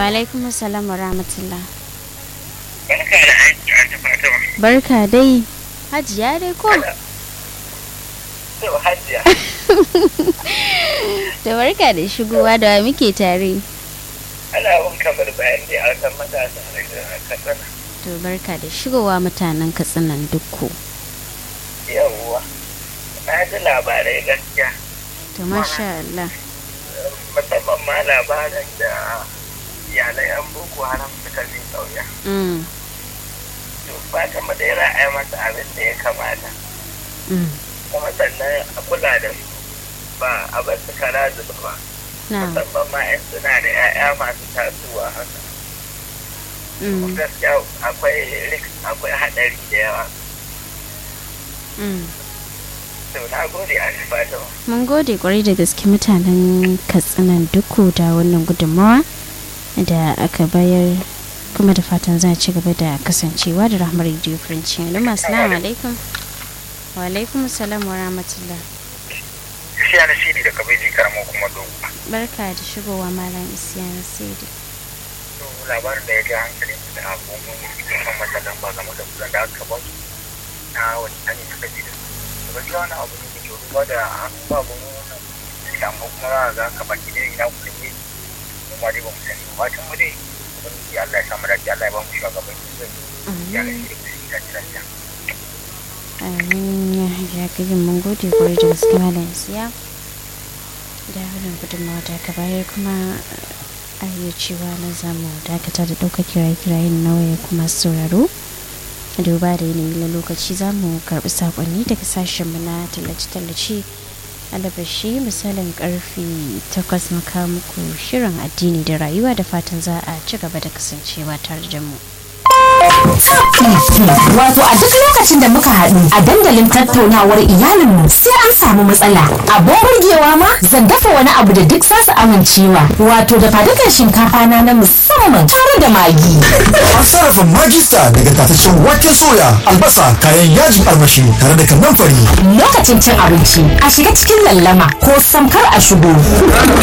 Wa alaikum assalam wa rahmatullah. Barka da aiki an ta Fatima. Barka dai. Hajiya dai ko? To Hajiya. Da barka da shigowa da wa muke tare. Ana bin kamar bayan da a san matasa da katsina. To barka da shigowa mutanen katsinan dukku. Yawwa. Na ji labarai gaskiya. To masha Allah. Musamman ma labarin da iyalai an boko haram suka je ƙauya. Mm. To Fatima dai ra'ayi masa abin da ya kamata. Mm. Kuma sannan a kula da su ba a bar su kara zuba ba. Na. Musamman ma 'yan suna da 'ya'ya masu tasowa haka. Mm. gaskiya akwai risk akwai haɗari da yawa Mm. to na gode a fatima Mun gode kwarai da gaske mutanen katsinan dukku da wannan gudunmawa da aka bayar kuma da fatan za a ci gaba da kasancewa da rahmar radio french yanzu assalamu alaikum wa alaikum salam wa rahmatullah shi yana shi da kabeji karamo kuma dogo barka da shigowa malam isiyan sidi to labarin da ya ji hankali da abubuwan musamman matsalan ba game da kudan da aka ba su na wani hanyar suka ji da su to gaskiya wani abu ne da ke ruwa da babu wannan amma kuma za a ga ka baki da ina kuɗin ne kuma dai ba mu sani ba fatan mu dai ubangiji Allah ya samu dace Allah ya ba mu shugabanci zai ya ga shi da kuɗi da lafiya amin ya hajiya gajin mun gode kwarai da gaske malam isiya da wannan gudunmawa da aka bayar kuma a iya cewa na zamu dakata da ɗaukar kiraye-kirayen na waya kuma sauraro duba da yanayi na lokaci za mu karɓi saƙonni daga sashenmu na tallace-tallace alabashi misalin karfe takwas maka muku shirin addini da rayuwa da fatan za a ci gaba da kasancewa tare da mu. Wato a duk lokacin da muka haɗu a dandalin tattaunawar iyalinmu sai an samu matsala. Abin burgewa ma zan dafa wani abu da duk zasu amincewa. Wato da fadukan shinkafa na na musamman tare da magi. An sarrafa magista daga tataccen waken soya, albasa, kayan yajin armashi tare da kannan fari. Lokacin cin abinci a shiga cikin lallama ko samkar a shigo.